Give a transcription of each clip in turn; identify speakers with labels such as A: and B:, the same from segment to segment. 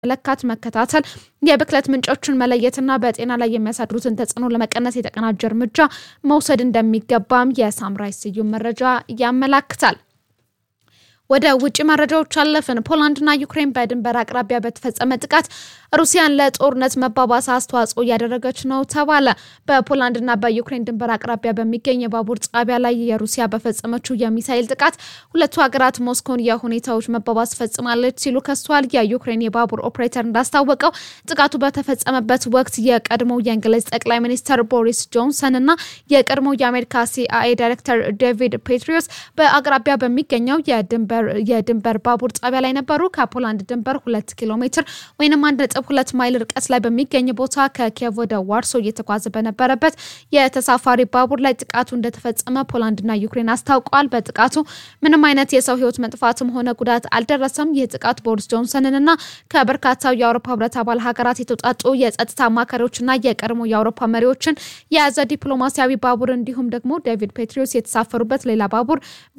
A: መለካት፣ መከታተል፣ የብክለት ምንጮችን መለየትና በጤና ላይ የሚያሳድሩትን ተጽዕኖ ለመቀነስ የተቀናጀ እርምጃ መውሰድ እንደሚገባም የሳምራይ ስዩም መረጃ ያመላክታል። ወደ ውጭ መረጃዎች አለፍን። ፖላንድና ዩክሬን በድንበር አቅራቢያ በተፈጸመ ጥቃት ሩሲያን ለጦርነት መባባስ አስተዋጽኦ እያደረገች ነው ተባለ። በፖላንድና በዩክሬን ድንበር አቅራቢያ በሚገኝ የባቡር ጣቢያ ላይ የሩሲያ በፈጸመችው የሚሳይል ጥቃት ሁለቱ ሀገራት ሞስኮን የሁኔታዎች መባባስ ፈጽማለች ሲሉ ከሷል። የዩክሬን የባቡር ኦፕሬተር እንዳስታወቀው ጥቃቱ በተፈጸመበት ወቅት የቀድሞ የእንግሊዝ ጠቅላይ ሚኒስትር ቦሪስ ጆንሰን እና የቀድሞ የአሜሪካ ሲአይኤ ዳይሬክተር ዴቪድ ፔትሪዮስ በአቅራቢያ በሚገኘው የድንበር የድንበር ባቡር ጣቢያ ላይ ነበሩ። ከፖላንድ ድንበር ሁለት ኪሎ ሜትር ወይም አንድ ነጥብ ሁለት ማይል ርቀት ላይ በሚገኝ ቦታ ከኪየቭ ወደ ዋርሶ እየተጓዘ በነበረበት የተሳፋሪ ባቡር ላይ ጥቃቱ እንደተፈጸመ ፖላንድና ዩክሬን አስታውቀዋል። በጥቃቱ ምንም አይነት የሰው ሕይወት መጥፋትም ሆነ ጉዳት አልደረሰም። ይህ ጥቃት ቦሪስ ጆንሰንንና ከበርካታው የአውሮፓ ሕብረት አባል ሀገራት የተውጣጡ የጸጥታ አማካሪዎችና የቀድሞ የአውሮፓ መሪዎችን የያዘ ዲፕሎማሲያዊ ባቡር እንዲሁም ደግሞ ዴቪድ ፔትሪዮስ የተሳፈሩበት ሌላ ባቡር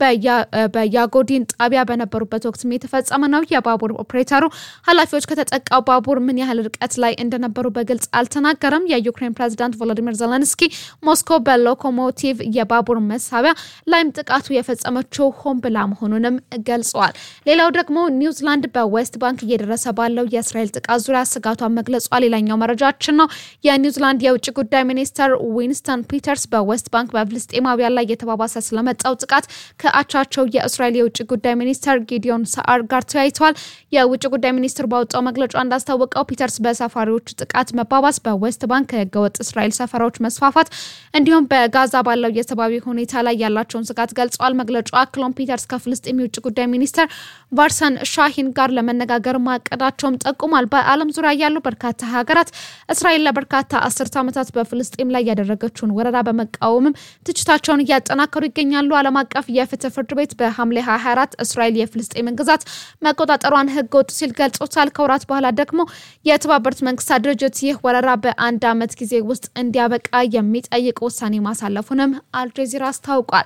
A: በያጎዲን ጣቢያ በነበሩበት ወቅት የተፈጸመ ነው። የባቡር ኦፕሬተሩ ኃላፊዎች ከተጠቃው ባቡር ምን ያህል ርቀት ላይ እንደነበሩ በግልጽ አልተናገረም። የዩክሬን ፕሬዚዳንት ቮሎዲሚር ዘለንስኪ ሞስኮ በሎኮሞቲቭ የባቡር መሳቢያ ላይም ጥቃቱ የፈጸመችው ሆን ብላ መሆኑንም ገልጸዋል። ሌላው ደግሞ ኒውዚላንድ በዌስት ባንክ እየደረሰ ባለው የእስራኤል ጥቃት ዙሪያ ስጋቷን መግለጿ ሌላኛው መረጃችን ነው። የኒውዚላንድ የውጭ ጉዳይ ሚኒስትር ዊንስተን ፒተርስ በዌስት ባንክ በፍልስጤማውያን ላይ የተባባሰ ስለመጣው ጥቃት ከአቻቸው የእስራኤል የውጭ ጉዳይ ሚኒስተር ጊዲዮን ሰዓር ጋር ተወያይተዋል። የውጭ ጉዳይ ሚኒስትር ባወጣው መግለጫ እንዳስታወቀው ፒተርስ በሰፋሪዎች ጥቃት መባባስ፣ በዌስት ባንክ ህገወጥ እስራኤል ሰፈራዎች መስፋፋት እንዲሁም በጋዛ ባለው የሰብአዊ ሁኔታ ላይ ያላቸውን ስጋት ገልጸዋል። መግለጫው አክሎም ፒተርስ ከፍልስጤም የውጭ ጉዳይ ሚኒስትር ቫርሰን ሻሂን ጋር ለመነጋገር ማቀዳቸውም ጠቁሟል። በዓለም ዙሪያ ያሉ በርካታ ሀገራት እስራኤል ለበርካታ አስርት ዓመታት በፍልስጤም ላይ ያደረገችውን ወረራ በመቃወምም ትችታቸውን እያጠናከሩ ይገኛሉ። ዓለም አቀፍ የፍትህ ፍርድ ቤት በሐምሌ 24 እስራኤል የፍልስጤምን ግዛት መቆጣጠሯን ህገ ወጥ ሲል ገልጾታል። ከወራት በኋላ ደግሞ የተባበሩት መንግስታት ድርጅት ይህ ወረራ በአንድ ዓመት ጊዜ ውስጥ እንዲያበቃ የሚጠይቅ ውሳኔ ማሳለፉንም አልጀዚራ አስታውቋል።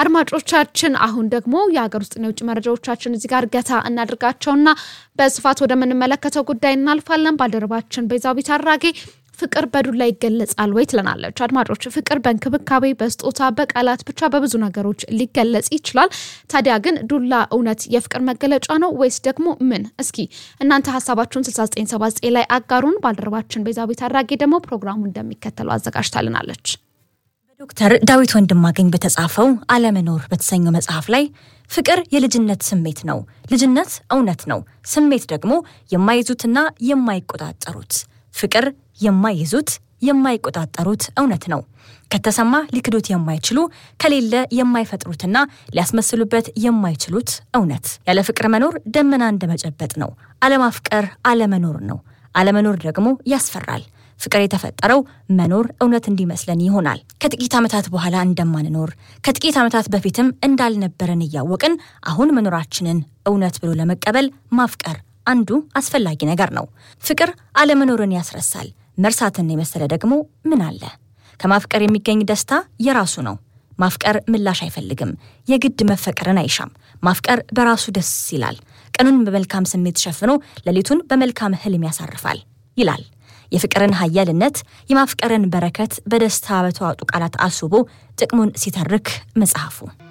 A: አድማጮቻችን አሁን ደግሞ የሀገር ውስጥና የውጭ መረጃዎቻችን እዚህ ጋር ገታ እናድርጋቸውና በስፋት ወደምንመለከተው ጉዳይ እናልፋለን። ባልደረባችን ቤዛዊት አራጌ ፍቅር በዱላ ይገለጻል ወይ ትለናለች። አድማጮች ፍቅር በእንክብካቤ፣ በስጦታ፣ በቃላት ብቻ በብዙ ነገሮች ሊገለጽ ይችላል። ታዲያ ግን ዱላ እውነት የፍቅር መገለጫ ነው ወይስ ደግሞ ምን? እስኪ እናንተ ሀሳባችሁን 6979 ላይ አጋሩን። ባልደረባችን ቤዛዊት አራጌ ደግሞ ፕሮግራሙ እንደሚከተለው አዘጋጅታልናለች።
B: ዶክተር ዳዊት ወንድማገኝ በተጻፈው አለመኖር በተሰኘው መጽሐፍ ላይ ፍቅር የልጅነት ስሜት ነው፣ ልጅነት እውነት ነው፣ ስሜት ደግሞ የማይዙትና የማይቆጣጠሩት ፍቅር የማይይዙት የማይቆጣጠሩት እውነት ነው። ከተሰማ ሊክዱት የማይችሉ ከሌለ የማይፈጥሩትና ሊያስመስሉበት የማይችሉት እውነት። ያለ ፍቅር መኖር ደመና እንደመጨበጥ ነው። አለማፍቀር አለመኖር ነው። አለመኖር ደግሞ ያስፈራል። ፍቅር የተፈጠረው መኖር እውነት እንዲመስለን ይሆናል። ከጥቂት ዓመታት በኋላ እንደማንኖር ከጥቂት ዓመታት በፊትም እንዳልነበረን እያወቅን አሁን መኖራችንን እውነት ብሎ ለመቀበል ማፍቀር አንዱ አስፈላጊ ነገር ነው። ፍቅር አለመኖርን ያስረሳል። መርሳትን የመሰለ ደግሞ ምን አለ? ከማፍቀር የሚገኝ ደስታ የራሱ ነው። ማፍቀር ምላሽ አይፈልግም። የግድ መፈቀርን አይሻም። ማፍቀር በራሱ ደስ ይላል። ቀኑን በመልካም ስሜት ሸፍኖ ሌሊቱን በመልካም ህልም ያሳርፋል ይላል። የፍቅርን ኃያልነት የማፍቀርን በረከት በደስታ በተዋጡ ቃላት አስቦ ጥቅሙን ሲተርክ መጽሐፉ